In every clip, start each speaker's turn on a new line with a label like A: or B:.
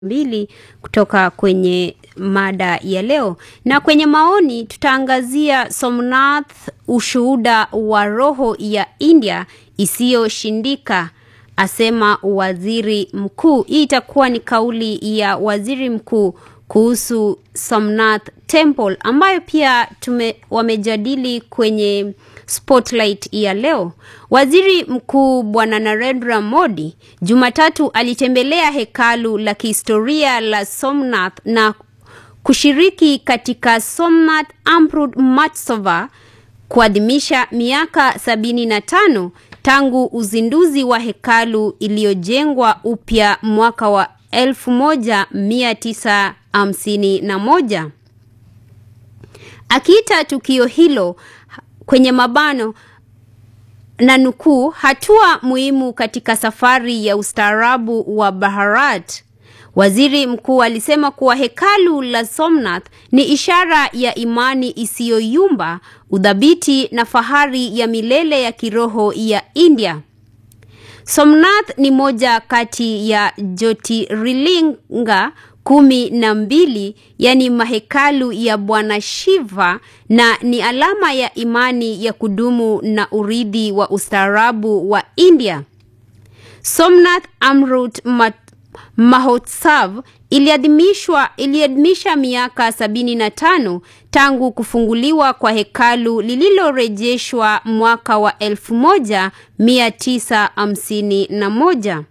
A: mbili kutoka kwenye mada ya leo, na kwenye maoni tutaangazia Somnath, ushuhuda wa roho ya India isiyoshindika, asema waziri mkuu. Hii itakuwa ni kauli ya waziri mkuu kuhusu Somnath Temple ambayo pia tume, wamejadili kwenye spotlight ya leo. Waziri Mkuu Bwana Narendra Modi Jumatatu alitembelea hekalu la kihistoria la Somnath na kushiriki katika Somnath Amrut Matsova kuadhimisha miaka sabini na tano tangu uzinduzi wa hekalu iliyojengwa upya mwaka wa elfu moja mia tisa hamsini na moja. Akiita tukio hilo kwenye mabano na nukuu, hatua muhimu katika safari ya ustaarabu wa Bharat. Waziri mkuu alisema kuwa hekalu la Somnath ni ishara ya imani isiyoyumba, udhabiti na fahari ya milele ya kiroho ya India. Somnath ni moja kati ya Jyotirlinga kumi na mbili yani mahekalu ya Bwana Shiva na ni alama ya imani ya kudumu na urithi wa ustaarabu wa India. Somnath Amrut Mahotsav iliadhimishwa iliadhimisha miaka sabini na tano tangu kufunguliwa kwa hekalu lililorejeshwa mwaka wa elfu moja mia tisa hamsini na moja.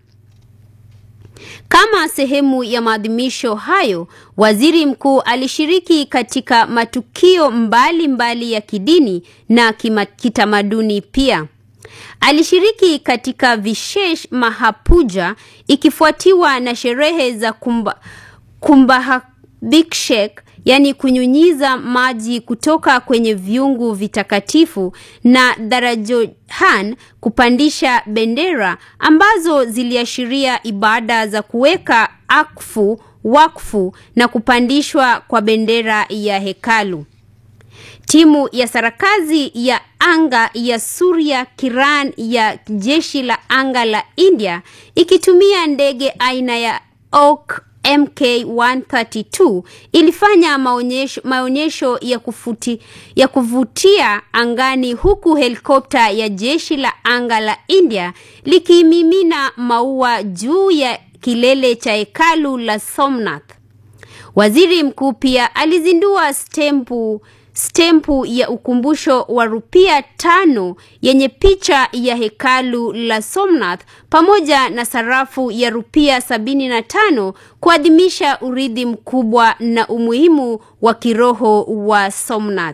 A: Kama sehemu ya maadhimisho hayo, waziri mkuu alishiriki katika matukio mbalimbali mbali ya kidini na kima, kitamaduni pia. Alishiriki katika Vishesh Mahapuja ikifuatiwa na sherehe za kumba, Kumbhabhishek yani kunyunyiza maji kutoka kwenye viungu vitakatifu na Darajohan kupandisha bendera ambazo ziliashiria ibada za kuweka akfu wakfu na kupandishwa kwa bendera ya hekalu. Timu ya sarakazi ya anga ya Surya Kiran ya jeshi la anga la India ikitumia ndege aina ya Hawk MK132 ilifanya maonyesho, maonyesho ya, kufuti, ya kuvutia angani huku helikopta ya jeshi la anga la India likimimina maua juu ya kilele cha hekalu la Somnath. Waziri mkuu pia alizindua stempu stempu ya ukumbusho wa rupia tano yenye picha ya hekalu la Somnath pamoja na sarafu ya rupia sabini na tano kuadhimisha urithi mkubwa na umuhimu wa kiroho wa Somnath.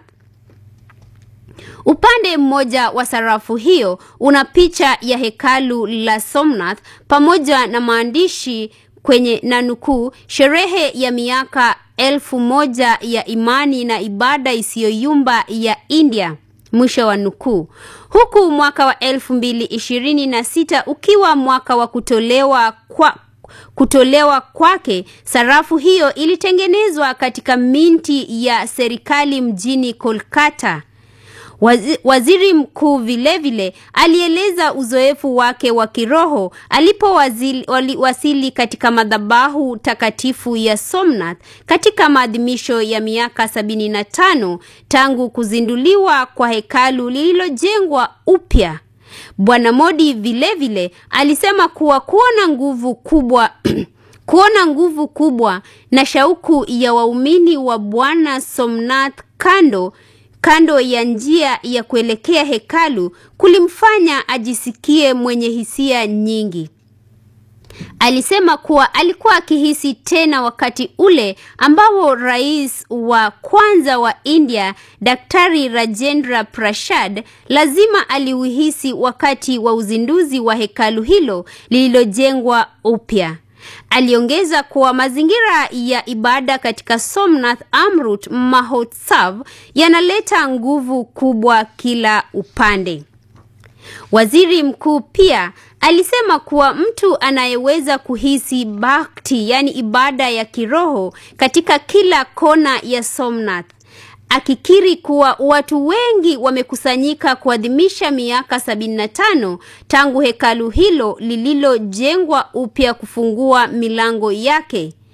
A: Upande mmoja wa sarafu hiyo una picha ya hekalu la Somnath pamoja na maandishi kwenye na nukuu, sherehe ya miaka elfu moja ya imani na ibada isiyoyumba ya India, mwisho wa nukuu. Huku mwaka wa elfu mbili ishirini na sita ukiwa mwaka wa kutolewa kwa kutolewa kwake, sarafu hiyo ilitengenezwa katika minti ya serikali mjini Kolkata. Waziri mkuu vilevile alieleza uzoefu wake wa kiroho alipowasili katika madhabahu takatifu ya Somnath katika maadhimisho ya miaka sabini na tano tangu kuzinduliwa kwa hekalu lililojengwa upya. Bwana Modi vilevile alisema kuwa kuona nguvu kubwa kuona nguvu kubwa na shauku ya waumini wa Bwana Somnath kando kando ya njia ya kuelekea hekalu kulimfanya ajisikie mwenye hisia nyingi. Alisema kuwa alikuwa akihisi tena wakati ule ambao rais wa kwanza wa India Daktari Rajendra Prasad lazima aliuhisi wakati wa uzinduzi wa hekalu hilo lililojengwa upya. Aliongeza kuwa mazingira ya ibada katika Somnath Amrut Mahotsav yanaleta nguvu kubwa kila upande. Waziri mkuu pia alisema kuwa mtu anayeweza kuhisi bhakti, yani ibada ya kiroho katika kila kona ya Somnath akikiri kuwa watu wengi wamekusanyika kuadhimisha miaka 75 tangu hekalu hilo lililojengwa upya kufungua milango yake.